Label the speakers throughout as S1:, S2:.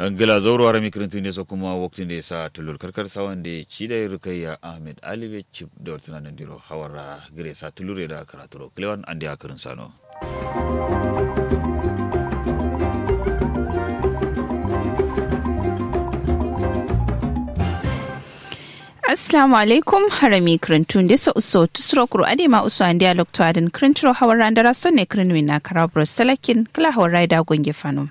S1: gila zauro ara mikirintu ne so kuma waktin da sa tulur karkar sawan da ci da rukayya ahmed alibe chip da wartuna nan diro hawara gire sa tulure da karaturo klewan andi akarin sano
S2: Assalamu alaikum harami krintun disa uso tusro kuru ade ma uso an dialog to adin krintro hawar randara son ne krinwi na karabro salakin kala hawar raida gonge fano.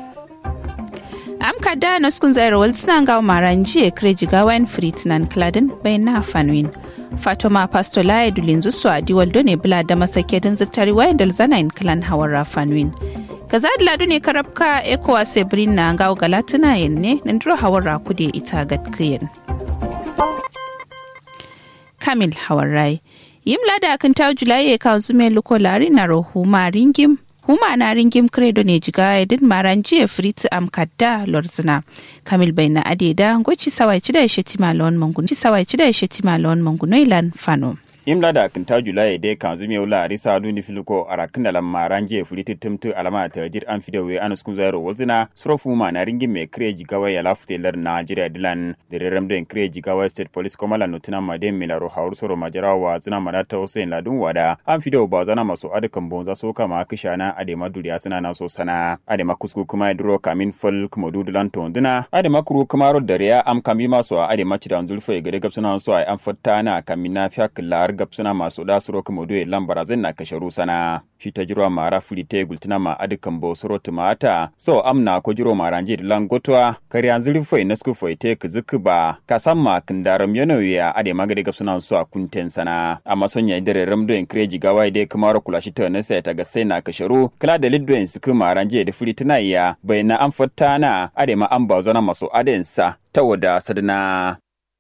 S2: Am kada na skun zaira wal suna ga maran jiye kreji gawain fritnan kladin bai na fanwin. Fatoma Pastola ya dulin zusu a diwal done bila da masake din zittari wayan dal zanayin klan hawar rafanwin. Kaza da ladu ne karabka ekowa sebrin na gawo galatina yin ne nan duro hawar rakude ita gatkiyin. Kamil Hawarai. Yim lada kan ta Julai ya kawo zume luko lari na rohuma ringim. Huma na ringim credo ne jiga edin maran jiya friti am kadda lorzina. Kamil bai na adeda goci sawai cida ya sheti malon mangun. Ci sawai cida ya sheti malon mangun ilan fano.
S3: imla da kinta julai de kan zumi wula arisa duni filiko ara kindalan maran je fuliti tumtu alama ta jir an fidewe an skun zairo wazina srofu ma na ringin me kreji gawa ya lafute lar Nigeria dilan da rerem den kreji gawa state police komala nutuna ma den milaro haur soro majara wa zina manata Hussein ladun wada an fidewa ba zana masu adukan bonza so kama kishana adema duriya suna na so sana adema kusku kuma duro kamin fol kuma dudulan tonduna adema kuru kuma ro dariya am kami maso adema cidan zulfa gade gabsuna so ai an fatta na kamina fiyak lar gabsuna masu da suro kuma doye lambara zai na kashe rusana shi ta jiro mara fuli te gultina ma adukan bo suro tumata so amna ko jiro mara nje lan gotwa kari an zuri foi na sku foi te kuzuku ba kasan ma kindaram yano ya ade magade gabsuna so a kunten sana amma son ya dare ramdo en kreji gawa de kuma ro kula shi ta na sai ta ga sai na kashe ru kala da liddo en suku mara nje da fuli tana ya bai na an fatta na ade ma an ba zana maso adensa ta wada sadana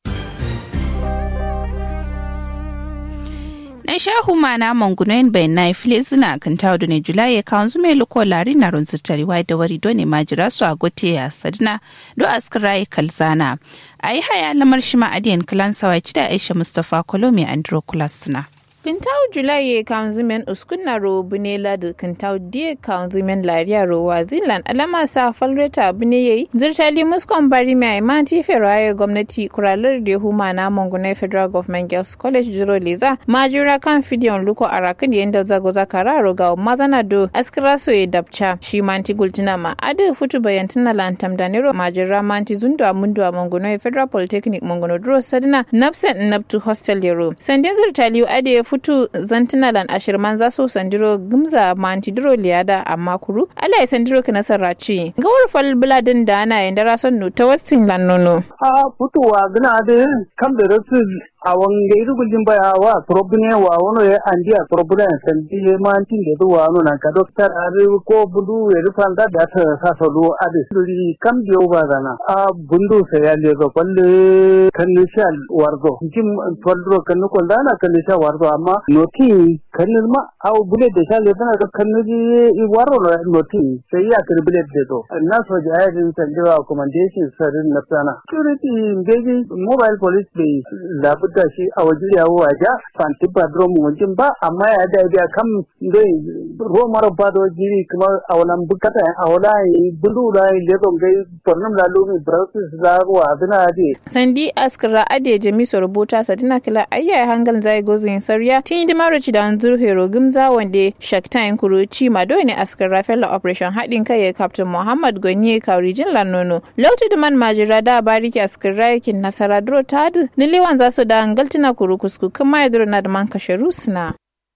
S2: na shahu mana mangunoyin bayan na ifile zina kan tawo da ne julai ya kawo zume luko lari na runzu tariwa da wari do ne majira su a gote ya sadina do askirai kalzana a yi haya lamar shi ma'adiyan kalan sawaci da aisha mustapha kolomi andro kulasuna.
S4: Kintau Julai kanzumen uskunna ro bunela da kintau die kanzumen lariya ro wazilan alama sa falreta bune yayi zirtali muskon bari mai manti feraye gwamnati kuralar da huma na mongune federal government girls college jiro leza majura kan fidiyon luko arakin yanda zago zakara ro ga mazana do askira so ya dabcha shi manti gultina ma adu futu bayantina lantam da nero majura manti zundo amundu mongune federal polytechnic mongono dro sadina napsen naptu hostel yaro sandin zirtali ade futu zantina lan ashirman za su sandiro gumza mantidiro liyada amma kuru ala ya sandiro ka nasara ci gawar fal buladin da ana yin dara son ta watsin lan nono
S5: a futuwa gina da kam da rasu a wanga iru guljin baya wa probine wa wono ya andiya probine sandi ye mantin da duwa no nan ka doktor are ko budu ya rufan da da ta sa so do ade suri kam biyo ba dana a bundu sa ya le go palle kanishal wargo jim tolro kanu ko dana kanishal wargo amma noti kanil ma aw bule de sha le dana kanil i waro noti sai ya kar bule de do na so ja ya din sandiwa accommodation sarin na sana security ngeji mobile police be labu da shi a waje ya waje fanti badrom wajen ba amma ya da biya kam dai romar ba da jiri kuma a wannan bukata a wala bulu da le don gai tornum la lumi browses da wa bina de
S4: sandi askara ade jami so rubuta sadina kila ayya hangal zai gozin sarya tin di maroci da anzur hero gumza wande shaktain kuruci mado ne askara fella operation hadin kai captain muhammad gonye kaurijin lanono lauti da man majira da bariki askara yakin nasara dro tadu niliwan za su da ngaltina kuru kusku kuma ya duro na da man kashe rusna.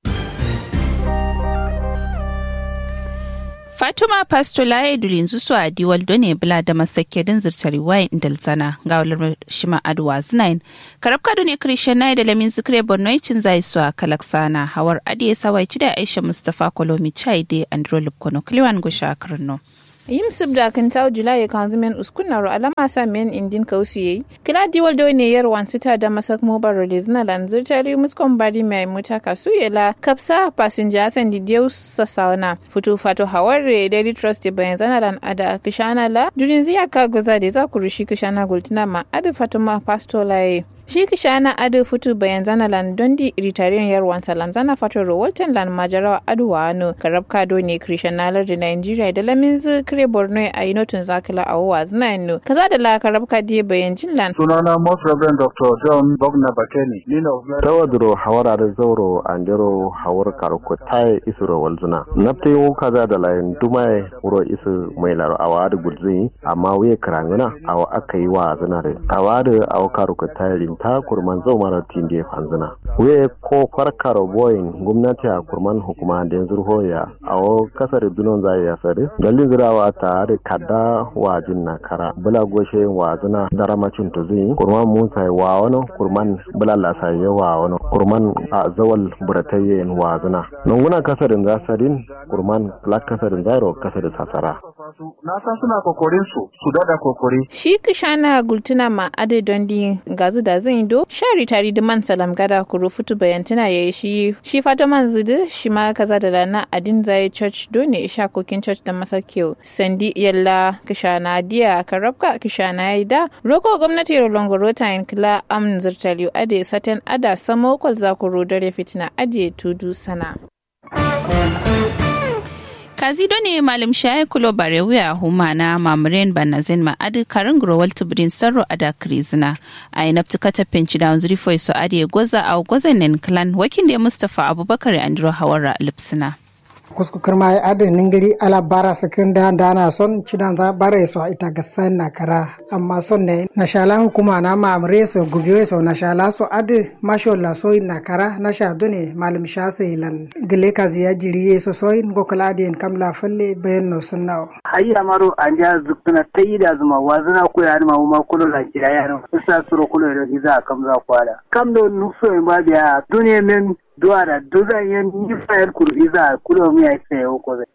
S2: Fatuma Pastola ya dulin su a diwal done bula da masake din zirtari wayan indalzana ga walar shima aduwa zinain. Karab kado ne Christian na da lamin zikre borno cin zai su a kalaksana hawar adiye sawai da Aisha Mustapha Kolomi Chai de Andro Lupkono Kliwan Gusha Karno.
S4: yim sib da kan taw julai kan zumen uskuna ro alama sa men indin kausu yayi kila diwal do ne yar wansita da masak mobile release na lan zurtari muskon bari mai muta kasu yela kapsa passenger san di deus sasauna futu fato haware daily trust de bayan zana lan ada kishana la durin ziya ka goza de za ku rushi kishana gultina ma ada fatuma pastolaye shi kishana adu futu bayan zana lan dondi ritariyan yarwan salam zana fatoro walton lan majarawa adu wa ano karab kado ne krishanalar da nigeria da lamin zu kire borno a yi notun zakila a wa zina yano kaza da la karab kadi bayan jin lan
S5: sunana most reverend dr john bogna bakeni nina
S6: tawadro hawara da zauro andero hawar karko tai isuro walzuna nafte wo kaza da layin dumai wuro isu mai laro awa da gudzi amma wuye karangana awa aka yi wa zina da awa da awa karko tai rinta kurman zau mara tinde fanzina wuye ko farkar boyin gwamnati a kurman hukuma da yanzu hoya awo kasar dunon zai ya sare dalilin zirawa ta da kada wajin na kara bula goshe wa zina daramacin tuzi kurman musa wa wani kurman bula lasa wa wani kurman a zawal buratayyen wa zina nunguna kasarin zasarin kurman black kasarin zairo kasarin sasara
S5: na san suna kokorin su su dada kokori
S4: shi kishana gultuna ma ade dondi gazu da zin do shari tari da man salam gada kuro futu bayantana yayi shi shi fata man zudu shi ma kaza da lana adin zai church do ne isha kokin church da masakyo sandi yalla kishana diya karabka kishana yayi da roko gwamnati rolongoro ta yin kila am zirtaliyo ade saten ada samo kwal zakuro dare fitina ade tudu sana
S2: kazido ne malam shaye kulo bare wuya huma na mamren banazin ma adi karin growal tubrin sarro ada krizina a yi naftu kata penci da wanzuri foi so adi goza a gozan nen clan wakin da mustafa abubakar andro hawara lipsina
S7: kusku kirma ya adin ningiri ala bara sakin da dana son cidan za bare so ita gasan na kara amma son ne na shala hukuma na mamre so gubiyo so na shala so adi masho la so na kara na sha dune malim sha sai lan gile ka ziya jiri so so in go kala din kam la falle bayan no sunna
S5: hayya maro anja zukuna tayida zuma wazana ko ya ma ma kulo la kira ya sa suro kulo da hiza kam za kwala kam do nufso in ba biya duniya men duwara duzan yan yi fayar kurbiza kulo mi ai sai ko